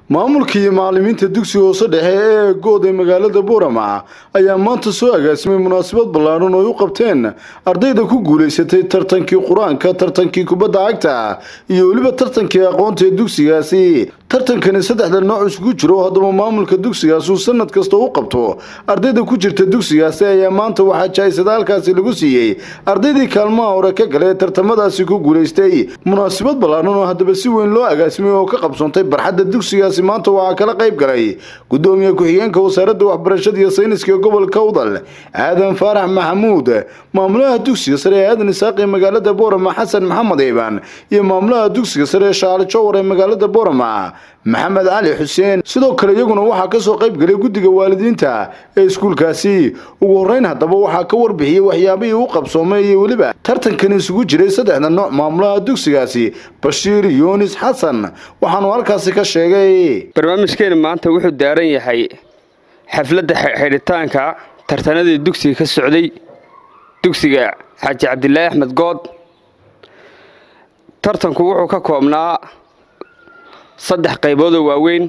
maamulka iyo macallimiinta dugsiga hoose dhexe ee good ee magaalada boorama ayaa maanta soo agaasimay munaasabad ballaaran oo ay u qabteen ardayda ku guulaysatay tartankii qur-aanka tartankii kubadda cagta iyo weliba tartankii aqoonta ee dugsigaasi tartankani saddexda nooc isugu jiro haddaba maamulka dugsigaas uu sanad kasta u qabto ardayda ku jirta dugsigaasi ayaa maanta waxaa jaa-isada halkaasi lagu siiyey ardaydii kaalmaha hore ka gale tartamadaasi ku guulaystay munaasabad ballaaran oo haddaba si weyn loo agaasimay oo ka qabsoontay barxadda dugsigaasi maanta waxaa kala qayb galay gudoomiye ku-xigeenka wasaaradda waxbarashada iyo sayniska gobolka udal aadan faarax maxamuud maamulaha dugsiga sare ee aadan isaaq ee magaalada boorama xasan maxamed iibaan iyo maamulaha dugsiga sare ee shaale jowar ee magaalada boorama maxamed cali xuseen sidoo kale iyaguna waxaa kasoo qayb galay guddiga waalidiinta ee iskuulkaasi ugu horeyn haddaba waxaa ka warbixiyey waxyaabihii u qabsoomay iyo weliba tartankan isugu jiray saddexda nooc maamulaha dugsigaasi bashiir yuunis xasan waxaanu halkaasi ka sheegay barnaamijkeena maanta wuxuu daaran yahay xafladda xidhitaanka tartanadii dugsiga ka socday dugsiga xaaji cabdilaahi axmed good tartanku wuxuu ka koobnaa saddex qayboodoo waaweyn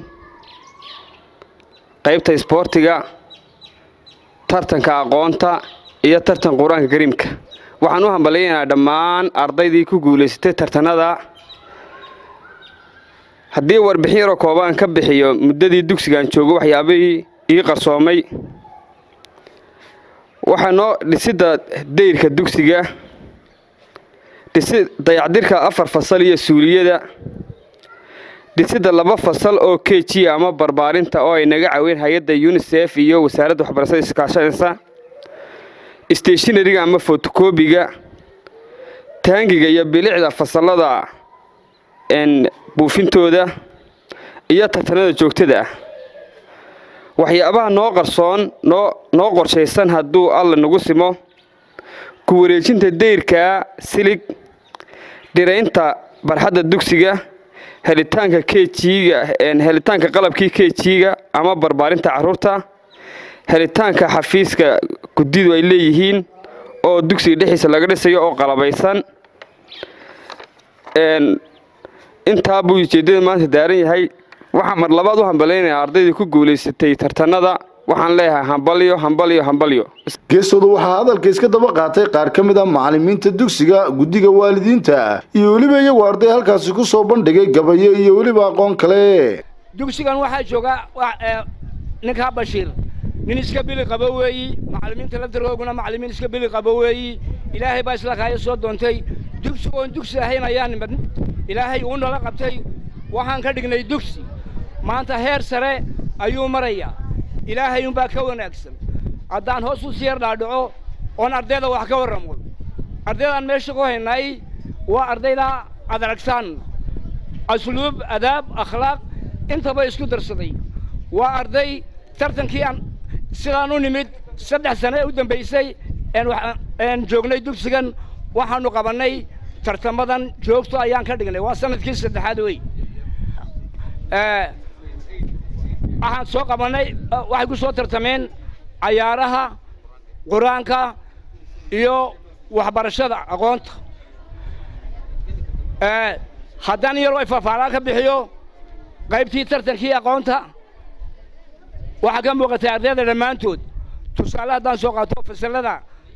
qaybta isboortiga tartanka aqoonta iyo tartan qur-aanka kariimka waxaan u hambalyaynaa dhammaan ardaydii ku guulaysatay tartanada haddii warbixin yaroo koobaan ka bixiyo muddadii dugsigan joogo waxyaabihii ii qarsoomay waxaa noo dhisidda dayrka dugsiga dhisi dayacdirka afar fasal iyo suuliyada dhisidda laba fasal oo k g ama barbaarinta oo ay naga caweyn hay-adda unisef iyo wasaaradda waxbarashada iskaashanaysa steshinariga ama fotokobiga taangiga iyo bilicda fasalada buufintooda iyo tartanada joogtada ah waxyaabaha noo qarsoon noo qorshaysan hadduu alla nagu simo ku wareejinta dayrka silig dhiraynta barxadda dugsiga helitaanka kjiga helitaanka qalabkii kjiga ama barbaarinta caruurta helitaanka xafiiska guddidu ay leeyihiin oo dugsiga dhexdiisa laga dhisayo oo qalabaysan intaa buu ujeeddada maanta daaran yahay waxaa mar labaad u hambalaynayaa ardaydii ku guulaysatay tartanada waxaan leeyahay hambalyo hambalyo hambalyo geestooda waxaa hadalka iska daba qaatay qaar ka mid a macallimiinta dugsiga guddiga waalidiinta iyo weliba iyagu arday halkaasi ku soo bandhigay gabayo iyo weliba aqoon kale dugsigan waxaa jooga ninkaa bashiir nin iska bili qabo weeyi macallimiinta laftarkooguna macallimiin iska bili qabo weeyi ilaahay baa isla kaayo soo doontay dugsigoon dugsi ahayn ayaa nimad ilaahay uu nala qabtay waxaan ka dhignay dugsi maanta heer sare ayuu marayaa ilaahay unbaa ka wanaagsan haddaan hoos u siyar dhaadhaco oon ardayda wax ka warramo ardaydaan meesha ku haynay waa ardayda ad aragsaan asluub adaab akhlaaq intaba isku darsaday waa arday tartankii aan sidaan u nimid saddex sane u dambaysay een joognay dugsigan waxaannu qabannay tartamadan joogto ayaan ka dhignay waa sanadkii saddexaad wey waxaan soo qabannay waxay ku soo tartameen cayaaraha qur-aanka iyo waxbarashada aqoonta haddaan yaroo ay faahfaalaan ka bixiyo qaybtii tartankii aqoonta waxaa ka muuqatay ardayda dhammaantood tusaale haddaan soo qaato fasalada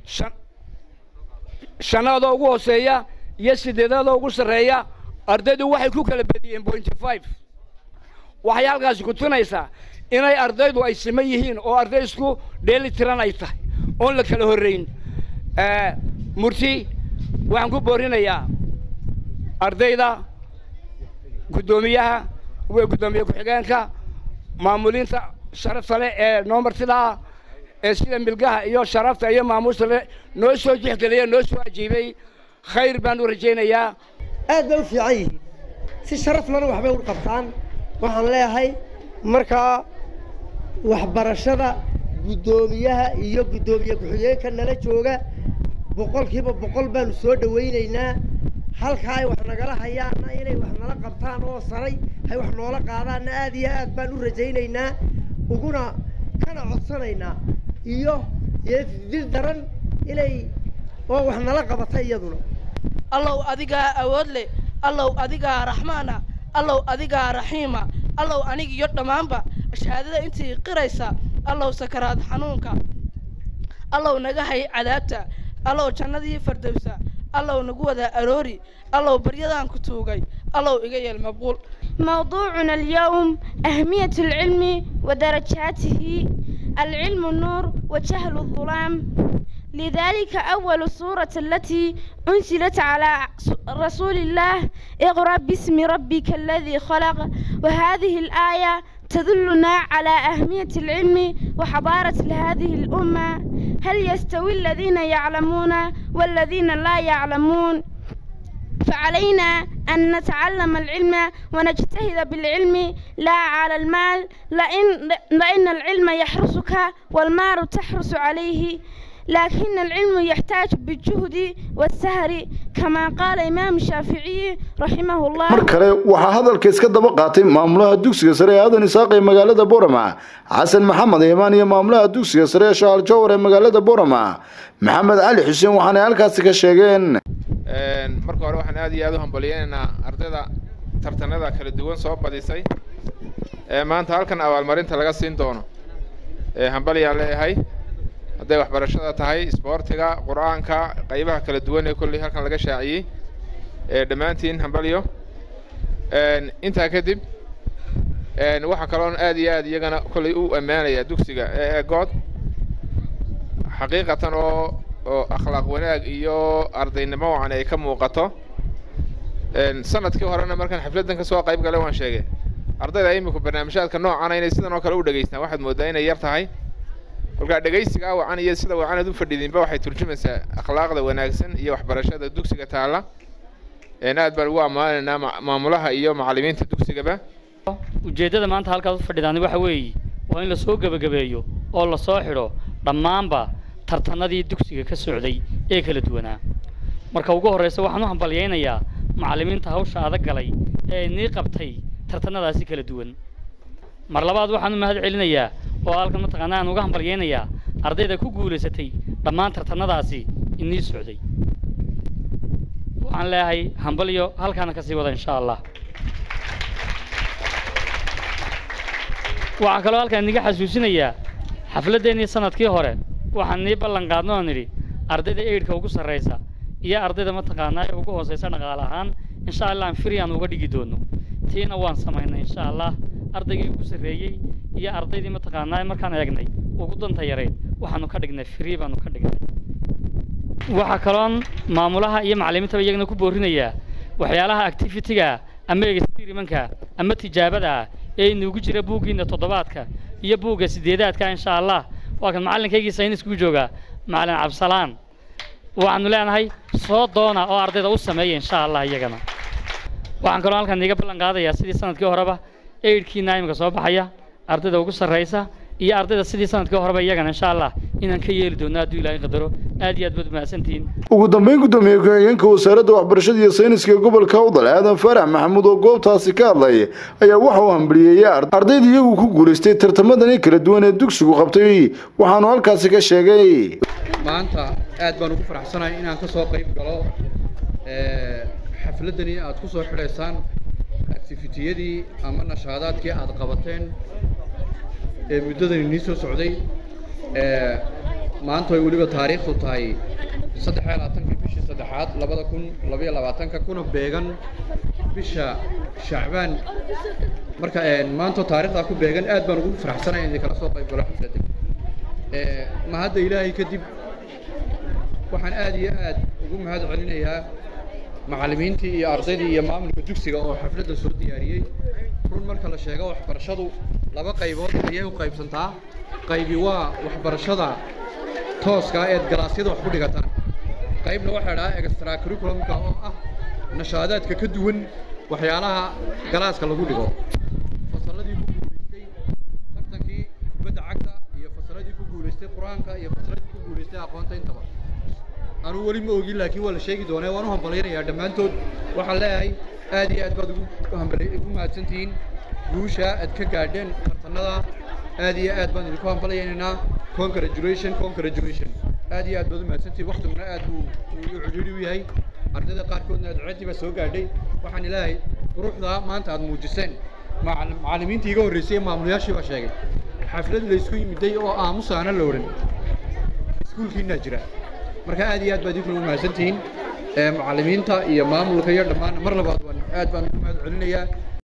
shanaada ugu hooseeya iyo sideedada ugu sarreeya ardaydu waxay ku kala bediyeen pointy five waxay halkaasi ku tunaysaa inay ardaydu ay siman yihiin oo arday isku dheeli tiran ay tahay oon la kala horrayn murti waxaan ku boorinayaa ardayda guddoomiyaha guddoomiye ku-xigeenka maamuliinta sharafta leh ee noo martidaa ee sida milgaha iyo sharafta iyo maamuusta leh noo soo jixgeliya noo soo ajiibay khayr baan u rajaynayaa aad bay u fiican yihiin si sharaf lana waxbay u qabtaan waxaan leeyahay markaa waxbarashada guddoomiyaha iyo guddoomiye ku-xigeenka nala jooga boqolkiiba boqol baanu soo dhawaynaynaa halkaa ay wax nagala hayaanna inay wax nala qabtaan oo saray hay wax noola qaadaanna aad iyo aad baan u rajaynaynaa uguna kana codsanaynaa iyo dil daran inay oo wax nala qabata iyaduna allow adigaa awood leh allow adigaa raxmaana allow adigaa raxiima allow aniga iyo dhammaanba shahaadada intii qiraysa allow sakaraad xanuunka allow naga hay cadaabta allow jannadii fardowsa allow nagu wada aroori allow baryadaan ku tuugay allow iga yeel maqbuul موضوعنا اليوم أهمية العلم ودرجاته العلم النور وجهل الظلام لذلك أول سورة التي أنزلت على رسول الله اقرأ باسم ربك الذي خلق وهذه الآية تدلنا على أهمية العلم وحضارة هذه الأمة هل يستوي الذين يعلمون والذين لا يعلمون فعلينا أن نتعلم العلم ونجتهد بالعلم لا على المال لأن, لأن العلم يحرسك والمال تحرس عليه لكن العلم يحتاج بالجهد والسهر كما قال إمام الشافعي رحمه الله mar kale waxaa hadalka iska daba qaatay maamulaha dugsiga sare ee aadan isaaq ee magaalada boorama xasan maxamed eemaan iyo maamulaha dugsiga sare ee shaal jowhar ee magaalada boorama maxamed cali xuseen waxaanay halkaasi ka sheegeen marka hore waxaan aad iyo aad u hambaliyeynaynaa ardayda tartanada kala duwan soo badisay ee maanta halkan abaalmarinta laga siin doono ee hambalyaan leeyahay hadday waxbarashada tahay isboortiga qur-aanka qaybaha kala duwan ee kolley halkan laga shaaciyey ee dhammaantiin hambalyo intaa kadib waxaa kaloon aad iyo aad iyagana kolley u ammaanaya dugsiga ee good xaqiiqatan oo oo akhlaaq wanaag iyo ardaynimo wacan ay ka muuqato sanadkii horena markaan xafladdan kasoo qayb galay waan sheegay ardayda iminku barnaamijyaadka noocana inay sidan oo kale u dhegaystaan waxaad moodaa inay yar tahay kolkaa dhegaysigaa wacan iyo sida wacanad u fadhidinba waxay turjumaysaa akhlaaqda wanaagsan iyo waxbarashada dugsiga taalla aad baan ugu ammaanaynaa maamulaha iyo macallimiinta dugsigaba ujeeddada maanta halkaas u fadhidaani waxa weeye waa in lasoo gebagabeeyo oo lasoo xidho dhammaanba tartanadii dugsiga ka socday ee kala duwanaa marka ugu horreysa waxaan u hambalyaynayaa macallimiinta hawsha adag galay ee inii qabtay tartanadaasi kala duwan mar labaad waxaan u mahad celinayaa oo halkan mataqaanaa aan uga hambalyaynayaa ardayda ku guulaysatay dhammaan tartanadaasi inii socday waxaan leeyahay hambalyo halkaana ka sii wada insha allah waxaa kaloo halkaan iniga xasuusinayaa xafladdeennii sanadkii hore waxaan nii ballan qaadno oo nidhi ardayda eidhka ugu sarraysa iyo ardayda mataqaanaa ee ugu hoosaysa dhaqaale ahaan insha allah aan firi aan uga dhigi doono tiina waan samaynay insha allah ardaygii ugu sarreeyey iyo ardaydii mataqaanaa markaan eegnay ugu danta yarayd waxaanu ka dhignay free baanu ka dhignay waxaa kaloon maamulaha iyo macallimiintaba iyagana ku boorinayaa waxyaalaha activity-ga ama experimentka ama tijaabada ee inugu jira buuggiina toddobaadka iyo buugga sideedaadka insha allah waa kan macallinkaygii sayniskugu joogaa macallin cabsalaan waxaanu leenahay soo doona oo ardayda u sameeya insha allah iyagana waxaan kaloo halkan iiga ballan qaadayaa sidii sanadkii horeba eidhkiina imika soo baxaya ardayda ugu sarraysa iyo ardayda sidii sanadkii horeba iyagana insha allah inaan ka yeeli doono hadduu ilaahay qadaro aad iyo aad baad mahadsantihiin ugu dambeyn gudoomiye ku-xigeenka wasaaradda waxbarashada iyo sayniska ee gobolka udal aadan faarax maxamuud oo goobtaasi ka hadlay ayaa waxa uu hambaliyeeyey ardayda iyagu ku guulaystay tartamadani kala duwan ee dugsigu qabtay waxaanu halkaasi ka sheegay maanta aad baan ugu faraxsanahay inaan ka soo qayb galo xafladdani aad ku soo xidhaysaan activitiyadii ama nashaadaadkii aad qabateen ee muddadan inii soo socday maanta way weliba taariikhdu tahay saddex iyo labaatankii bishii saddexaad labada kun labaiyo labaatanka kuna beegan bisha shacbaan marka maanta taariikhdaa ku beegan aad baan ugu faraxsanahay in kala soo qayb galo xafladda ma hadda ilaahay kadib waxaan aad iyo aad ugu mahad celinayaa macallimiintii iyo ardaydii iyo maamulka dugsiga oo xafladda soo diyaariyey run marka la sheego waxbarashadu laba qaybood ayay u qaybsantaa qaybi waa waxbarashada tooska eed galaasyada wax ku dhigataan qaybna waxaa dhahaa extra curriculumka oo ah nashaadaadka ka duwan waxyaalaha galaaska lagu dhigo fasalladii ku guulaystay tartankii kubadda cagta iyo fasalladii ku guulaystay qur-aanka iyo fasalladii ku guulaystay aqoonta intaba anuu weli ma ogin laakiin waa la sheegi doonaa waan u hambalyanayaa dhammaantood waxaan leeyahay aad iyo aad baad ugu hambal ugu mahadsantihiin guusha aad ka gaadheen tartanada aad iyo aad baan idinku hambalyaynaynaa congratulation congratulation aad iyo aad baad u mahadsantihiin waktiguna aad buu u cidhiidhi u yahay ardayda qaarkoodna adceeddii baa soo gaadhay waxaan ilaahay quruxda maanta aad muujiseen macal- macallimiintii iga horreysay ee maamulayaashii baa sheegay xaflad laysku yimiday oo aamusaana la odhan iskuulkiinaa jira marka aad iyo aad baad idinkuna u mahadsantihiin ee macallimiinta iyo maamulka iyo dhammaan mar labaad waan aad baan ugu mahad celinayaa